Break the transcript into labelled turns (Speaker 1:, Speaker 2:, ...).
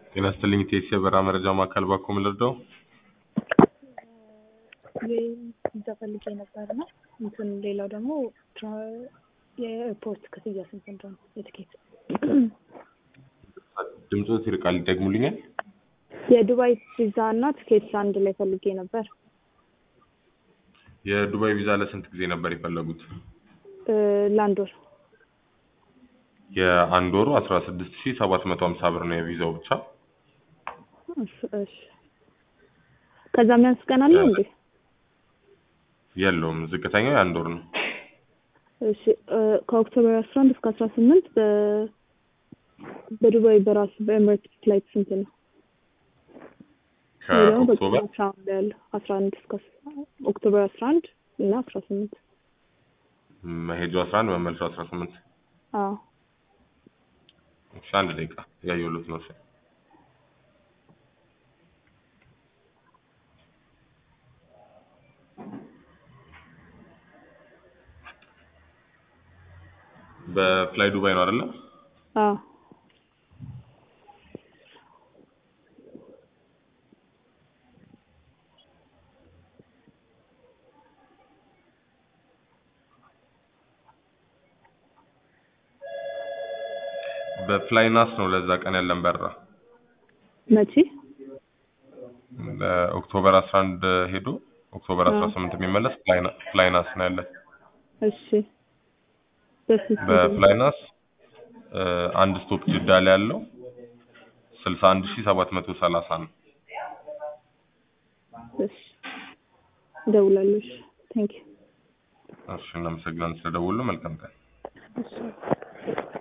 Speaker 1: ጤና ይስጥልኝ ቴሲ የበረራ መረጃ ማዕከል ባኮ ምን ልርዳው?
Speaker 2: እዛ ፈልጌ ነበር እና እንትን ሌላው ደግሞ ትራ- የኤርፖርት ክፍያ ስንት እንደሆነ የትኬት
Speaker 1: ድምፆት ይርቃል ይደግሙልኛል?
Speaker 2: የዱባይ ቪዛ እና ትኬት አንድ ላይ ፈልጌ ነበር
Speaker 1: የዱባይ ቪዛ ለስንት ጊዜ ነበር የፈለጉት?
Speaker 2: እ ለአንድ ወር
Speaker 1: የአንድ ወሩ አስራ ስድስት ሺ ሰባት መቶ ሀምሳ ብር ነው የቪዛው ብቻ።
Speaker 2: እሺ እሺ ከዛ የሚያንስ ቀን አለ እንዴ?
Speaker 1: የለውም ዝቅተኛው የአንድ ወር ነው።
Speaker 2: እሺ እ ከኦክቶበር አስራ አንድ እስከ አስራ ስምንት በ በዱባይ በራሱ በኤምሬትስ ፍላይት ስንት ነው? ወይ ደግሞ
Speaker 1: ከኦክቶበር
Speaker 2: በኦክቶበር አስራ አንድ ያለው አስራ አንድ እስከ ኦክቶበር አስራ አንድ እና አስራ ስምንት
Speaker 1: መሄጃው አስራ አንድ መመለሻው አስራ ስምንት
Speaker 2: አዎ
Speaker 1: እሺ አንድ ደቂቃ እያየሁለት ነው። እሺ በፍላይ ዱባይ ነው አይደለ?
Speaker 2: አዎ
Speaker 1: በፍላይናስ ነው ለዛ ቀን ያለን በረራ
Speaker 2: መቼ
Speaker 1: ለኦክቶበር 11 ሄዶ ኦክቶበር 18 የሚመለስ ፍላይና- ፍላይናስ ነው ያለን።
Speaker 2: እሺ በስንት
Speaker 1: በፍላይናስ እ አንድ ስቶፕ ጅዳ ላይ ያለው 61730 ነው።
Speaker 2: እሺ እደውላለሁ እሺ ቴንክ ዩ
Speaker 1: እሺ እናመሰግናለን ስለደወሉ። መልካም ቀን።
Speaker 2: እሺ